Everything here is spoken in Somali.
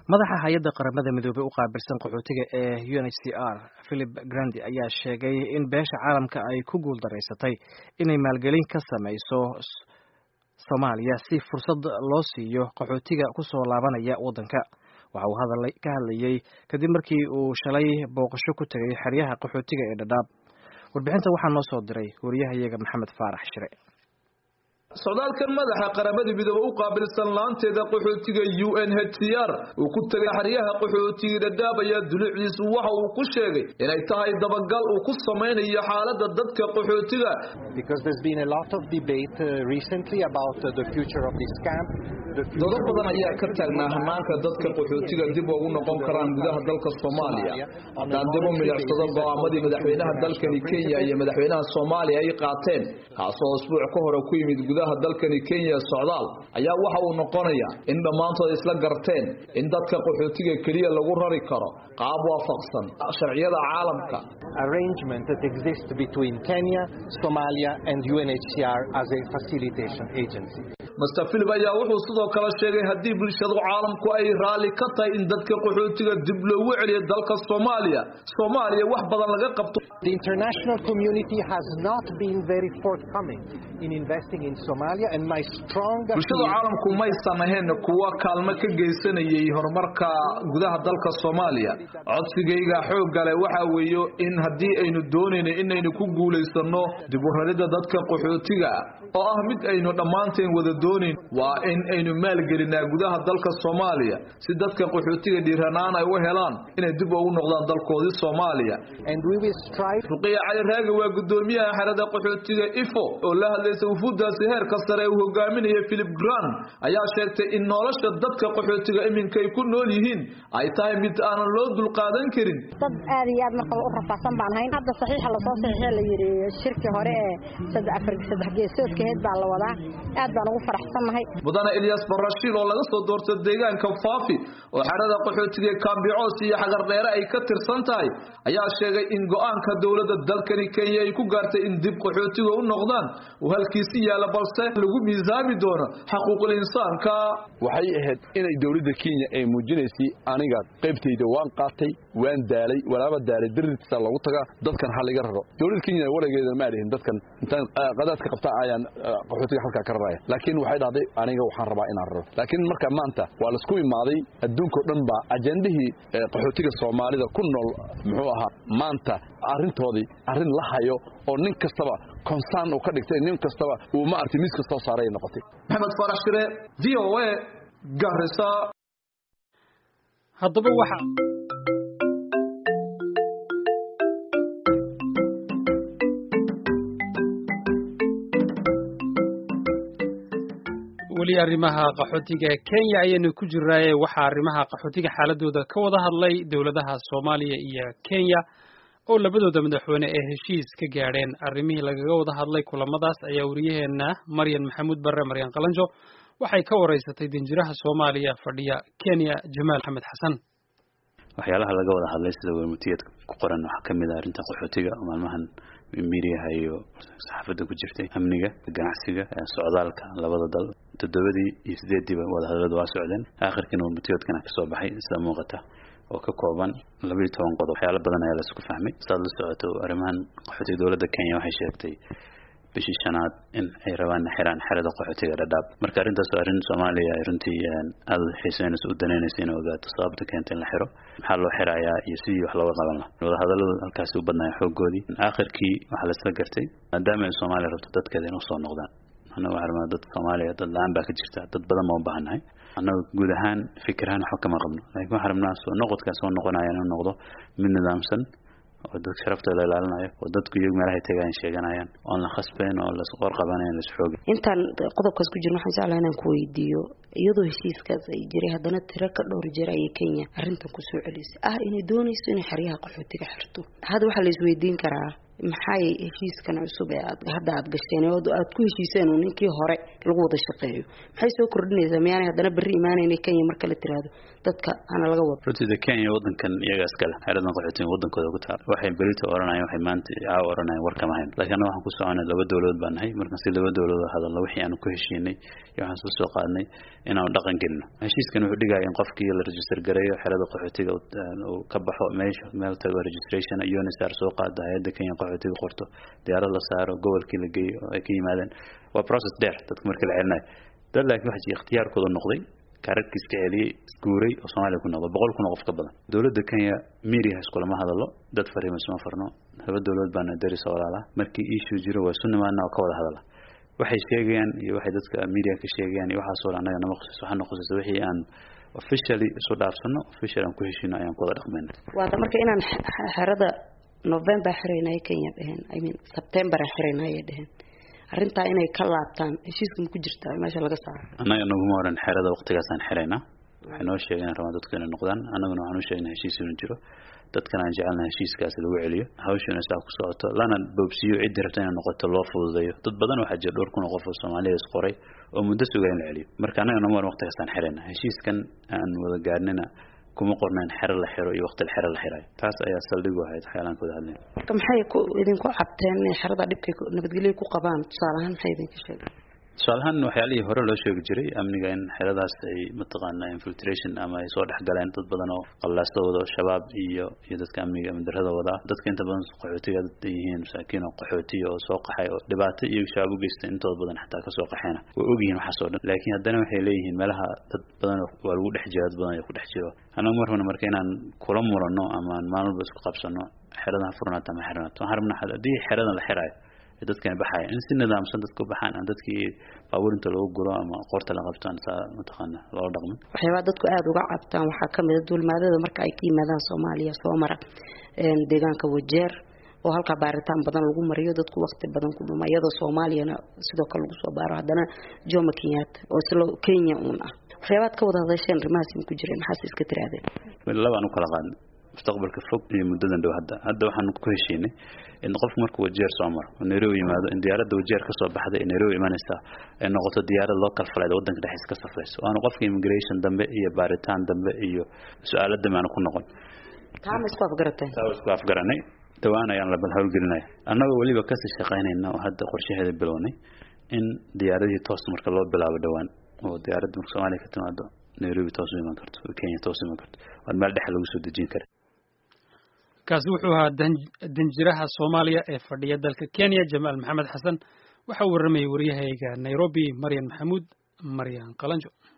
madaxa hay-adda qaramada midoobey u qaabilsan qaxootiga ee u n h c r philip grandi ayaa sheegay in beesha caalamka ay ku guuldaraysatay inay maalgelin ka samayso soomaaliya si fursad loo siiyo qaxootiga kusoo laabanaya waddanka waxa uu ka hadlayey kadib markii uu shalay booqasho ku tegay xeryaha qaxootiga ee dhadhaab warbixinta waxaa noo soo diray wariyahayaga maxamed faarax shire socdaalkan madaxa qaramada midoobe u qaabilsan laanteeda qaxootiga u n h c r uu ku tegay xeryaha qaxootiga dhadhaab ayaa dulucdiisu waxa uu ku sheegay inay tahay dabagal uu ku samaynayo xaalada dadka qaxootiga dodo badan ayaa ka taagnaa hanaanka dadka qaxootiga dib ugu noqon karaan gudaha dalka soomaaliya haddaan dib u milicsado go'aamadii madaxweynaha dalkani kenya iyo madaxweynaha soomaaliya ay qaateen kaasoo isbuuc ka hore ku yimid gudaha dalkani kenya socdaal ayaa waxa uu noqonaya in dhammaantood isla garteen in dadka qaxootiga keliya lagu rari karo qaab waafaqsan sharciyada caalamka arrangement that exists between Kenya, Somalia and UNHCR as a facilitation agency. master philip ayaa wuxuu sidoo kale sheegay haddii bulshadu caalamku ay raalli ka tahay in dadka qaxootiga dib loogu celiyo dalka soomaaliya soomaaliya wax badan laga qabto The international community has not been very forthcoming in investing in Somalia and my strong bulshada caalamku maysan ahayn kuwa kaalmo ka geysanayay horumarka gudaha dalka soomaaliya codsigayga xoogga leh waxa weeyo in haddii aynu doonayno inaynu ku guulaysano dib u raridda dadka qaxootiga oo ah mid aynu dhammaanteen wada doonayn waa in aynu maalgelinaa gudaha dalka soomaaliya si dadka qaxootiga dhiiranaan ay u helaan inay dib ugu noqdaan dalkoodii soomaaliya ruqiya cali raagi waa gudoomiyaha xerada qaxootiga ifo oo la hadlaysa wufuuddaasi heerka sare uu hogaaminaya philip grant ayaa sheegtay in nolosha dadka qaxootiga iminka ay ku nool yihiin ay tahay mid aanan loo dulqaadan karin dad aad iyo aad markaba u rafaadsan baan hayn hadda saxiixa lasoo saxiixee la yidhi shirkii hore ee saddex geesoodkaheed baa la wadaa aad baan ugu faraxsannahay mudane ilyas barashiil oo laga soo doorta deegaanka faafi oo xerada qaxootiga kaambicoos iyo xagardheere ay ka tirsan tahay ayaa sheegay in go-aanka dowladda dalkani kenya ay ku gaartay in dib qaxootiga u noqdaan uu halkiisi yaalla balse lagu miisaami doono xaquuqul insaanka waxay ahayd inay dowladda kenya ay muujinaysay aniga qaybtayda waan qaatay waan daalay walaaba daalay darirtiisa lagu tagaa dadkan ha laga raro dowladda kenya walageeda ma adhihin dadkan intaan qadaadka qabtaa ayaan qaxootiga halkaa ka raraya laakiin waxay dhahday aniga waxaan rabaa inaan raro laakiin marka maanta waa laisku imaaday adduunka o dhan baa ajendihii qaxootiga soomaalida ku nool muxuu ahaa maanta arrintoodii arrin la hayo oo nin kastaba konsaan uu ka dhigtay nin kastaba uu ma arti miis kastoo saaray noqotay maxamed farax shire v o a garisa haddaba waxa weli arrimaha qaxootiga kenya ayaynu ku jiraaye waxaa arrimaha qaxootiga xaaladooda ka wada hadlay dowladaha soomaaliya iyo kenya oo labadooda madaxweyne ee heshiis ka gaadheen arrimihii lagaga wada hadlay kulamadaas ayaa wariyaheena maryan maxamuud barre maryan qalanjo waxay ka waraysatay danjiraha soomaaliya fadhiya kenya jamaal maxamed xasan waxyaalaha laga wada hadlay sida wermutiyadka ku qoran waxaa ka mid ah arrinta qaxootiga oo maalmahan miiriyaha iyo saxaafadda ku jirtay amniga ganacsiga socdaalka labada dal toddobadii iyo sideediiba wadahadaladu waa socdeen aakhirkiina wermutiyoodkana kasoo baxay sida muuqata oo ka kooban labaiyo toban qodob waxyaalo badan ayaa laisku fahmay saad la socoto arrimahan qaxootiga dowladda kenya waxay sheegtay bishii shanaad in ay rabaan xiraan xerada qaxootiga dhadhaab marka arrintaas waa arrin soomaaliya ay runtii aada u xiiseynayso u danaynayso inay ogaato sababta keenta in la xiro maxaa loo xirayaa iyo sidii wax looga qaban laha wadahadalladu halkaasi u badnaya xooggoodii aakhirkii waxaa laisla gartay maadaama ay soomaaliya rabto dadkeeda in usoo noqdaan annaga waxaa rabnaa dad soomaaliya dad la-aan baa ka jirta dad badan ma u baahannahay annaga guud ahaan fikirahaan waxba kama qabno laakiin waxaa rabnaa soo noqodkaa soo noqonaya inuu noqdo mid nidaamsan oo dadka sharaftooda ilaalinayo oo dadku iyagu meelahay tagaayan sheeganayaan oon la khasbayn oo lasqor qabanayn lasxooga intaan qodobkaas ku jirno waxaan jeclaha inaan ku weydiiyo iyadoo heshiiskaas ay jiray haddana tiro ka dhowr jeer ayay kenya arrintan kusoo celisay ah inay doonayso inay xeryaha qaxootiga xirto hadda waxaa la isweydiin karaa maxay heshiiskan cusub ee aad hadda aad gasheen oo aad ku heshiiseen uu ninkii hore lagu wada shaqeeyo maxay soo kordhinaysaa miyaanay haddana berri imaanayna kenya marka la tiraahdo dadka hana laga wado runtii kenya wadankan iyaga iskale xeeradan qaxootiga wadankooda ku taal waxay berito oranayeen waxay maanta caawa oranayeen war kama hayn laakiin annaga waxaan ku soconay laba dowladood baan nahay markaan si laba dowladood hadalno wixii aanu ku heshiinay iyo waxaan soo soo qaadnay inaanu dhaqan gelino heshiiskan wuxuu dhigaya in qofkii la register gareeyo xerada qaxootiga uu ka baxo meesha meel tago registration unisar soo qaada hay-adda kenya qaxootiga qorto diyaarad la saaro gobolkii la geeyo oo ay ka yimaadeen waa process dheer dadka markii la celinayo dad laakiin waxa jira ikhtiyaarkooda noqday kaararkii iska celiyey isguuray oo soomaaliya ku noqdo boqol kun oo qof ka badan dowladda kenya media iskulama hadalo dad fariima isma farno laba dowladood baana darisa walaalaa markii issue jiro waa isu nimaadna oo ka wada hadala waxay sheegayaan iyo waxay dadka media ka sheegayaan iyo waxaasoo dhan annaga nama khusuuso waxaana khusuusa wixii aan officially isu dhaafsano official aan ku heshiino ayaan ku wada dhaqmayna waata marka inaan xerada november xiraynay kenya dheheen i mean september xiraynay dheheen arrintaa inay ka laabtaan heshiiska ma ku jirtaa meesha laga saaro annaga naguma oran xerada waqtigaasaan xiraynaa waxay noo sheegeen rabaan dadku inay noqdaan annaguna waxaan u sheegnay heshiis inuu jiro dadkan aan jecelna heshiiskaasi lagu celiyo hawshuna saa ku socoto lana boobsiiyo ciddii rabta inay noqoto loo fududeeyo dad badan waxaa jira dhowr kun oo qof oo soomaaliya is qoray oo muddo sugaa in la celiyo marka annaga nama oran waqtigaasaan xiraynaa heshiiskan aan wada gaarnina kuma qornayn xero la xiro iyo waqti xero la xirayo taas ayaa saldhig u ahayd waxyaalaan kawada hadlayn marka maxay ku idinku cabteen inay xerada dhibkay nabadgelyo ku qabaan tusaale ahaan maxay idinka sheegeen tusaalahaan waxyaalihii hore loo sheegi jiray amniga in xeradaas ay mataqaana infiltration ama ay soo dhex galeen dad badan oo qallaasta wado shabaab iyo iyo dadka amniga amni darrada wada dadka inta badan qaxootiga dad yihiin masaakiin oo qaxootiya oo soo qaxay oo dhibaato iyo shabaab u geystay intooda badan xataa kasoo qaxeena way ogyihiin waxaas oo dhan laakiin haddana waxay leeyihiin meelaha dad badan waa lagu dhex jira dad badan ayaa ku dhex jiro annagu mar rabna marka inaan kula murano ama aan maalin walba isku qabsano xeradan ha furnaato ama xirnaato waxaan rabnaa haddii xeradan la xiraayo dadkani baxaya in si nidaamsan dadka u baxaan aan dadkii baabuurinta lagu guro ama qoorta la qabtaan saa mataqaana loola dhaqmin waxyaabaa dadku aada uga cabtaan waxaa kamid a duulmaadada marka ay ka yimaadaan soomaaliya soo mara deegaanka wajeer oo halkaa baaritaan badan lagu mariyo dadku waqti badan ku dhuma iyadoo soomaaliyana sidoo kale lagu soo baaro haddana jomo kenyatta oo isla kenya uun ah waxyaabaad ka wada hadasheen arrimahaas ma ku jireen maxaase iska tiraadeen labaan u kala qaadnay mustaqbalka fog iyo muddadan dhow hadda hadda waxaan ku heshiinay in qofku markuu wajeer soo maro oo nairobi yimaado in diyaaradda wajeer ka soo baxda ee nairobi imanaysaa ay noqoto diyaarad loo kala falayda waddanka dhexdiisa ka safrayso waana qofka immigration dambe iyo baaritaan dambe iyo su-aalo dambe aanu ku noqon taa ma isku afgarateen taa isku afgaranay dhawaan ayaan la bal howlgelinaya annagoo weliba kasii shaqaynayna oo hadda qorshaheeda bilownay in diyaaradihii toos marka loo bilaabo dhawaan oo diyaaradda marka soomaaliya ka timaado nairobi toos u iman karto kenya toos u iman karto waan meel dhexe lagu soo dejin kara kaasi wuxuu ahaa danjiraha soomaaliya ee fadhiya dalka kenya jamaal maxamed xasan waxa uu warramayay waryahayga nairobi maryan maxamuud maryan qalanjo